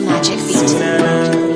Magic Beat. sunana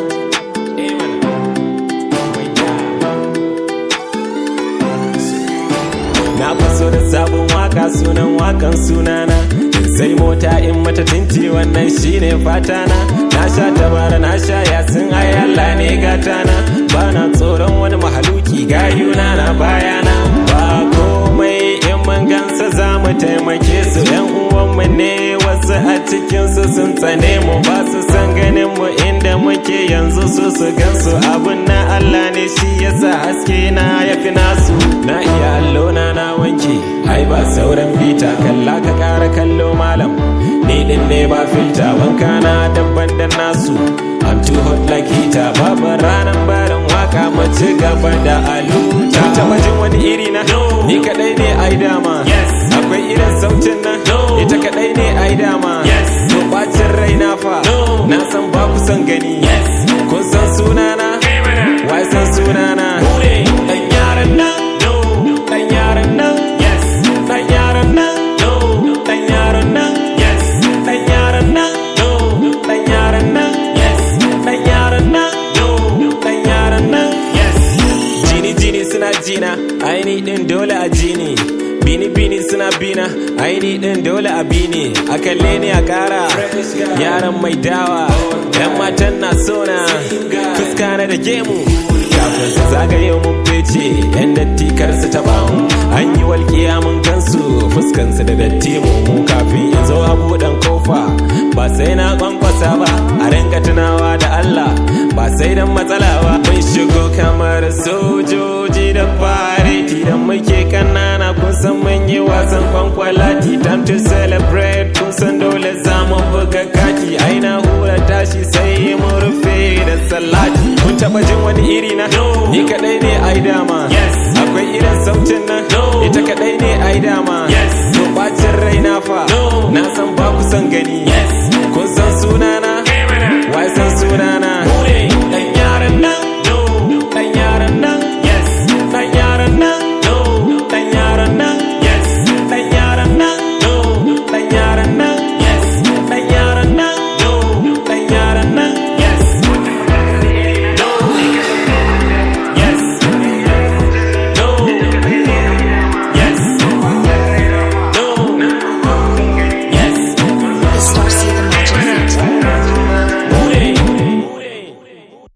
Na faso da sabon waka sunan wakan sunana sai mota in mata tinti wannan shine fatana na sha tabara na sha yasin ai Allah ne gatana bana tsoron wani mahaluki gayuna na bayana ba komai in mun gansa za mu taimake su yan uwanmu ne wasu a cikinsu sun tsane mu ba su san ganin mu inda muke yanzu su su gansu abun na Allah ne shi yasa haske na yafi nasu na iya allo na na wanke ai ba sauran bita kalla ka kara kallo malam ni din ne ba filta wanka na dabban da nasu I'm too hot like heater babu ranar barin waka mu ci gaba da aluta taba jin wani iri na ni kadai ne ai dama akwai irin sautin nan ita kadai ne ai dama to bacin rai na fa na san ba ku san gani kun san sunana wai san sunana dan yaran nan dan yaran nan dan yaran nan dan yaran nan dan yaran nan dan yaran nan dan yaran nan dan yaran nan jini jini suna jina aini din dole a jini bini bini suna bina aini din dole a bini a kalle ne a kara yaran mai dawa yan matan na sona fuska na da gemu kafin su zagaye mun fece yan datti kar su taba mu an yi walƙiya mun gansu fuskansu da datti mu mu kafin in zo a buɗan kofa ba sai na kwankwasa ba a rinka tunawa da Allah ba sai dan matsala ba mun shigo kamar sojoji da fareti da muke kanana kun san mun yi wasan kwankwalati time to celebrate kun san dole za mu buga kati ai na hura tashi sai mu rufe da salati kun taba jin wani iri na ni kadai ne ai dama akwai irin sautin nan ita kadai ne ai dama to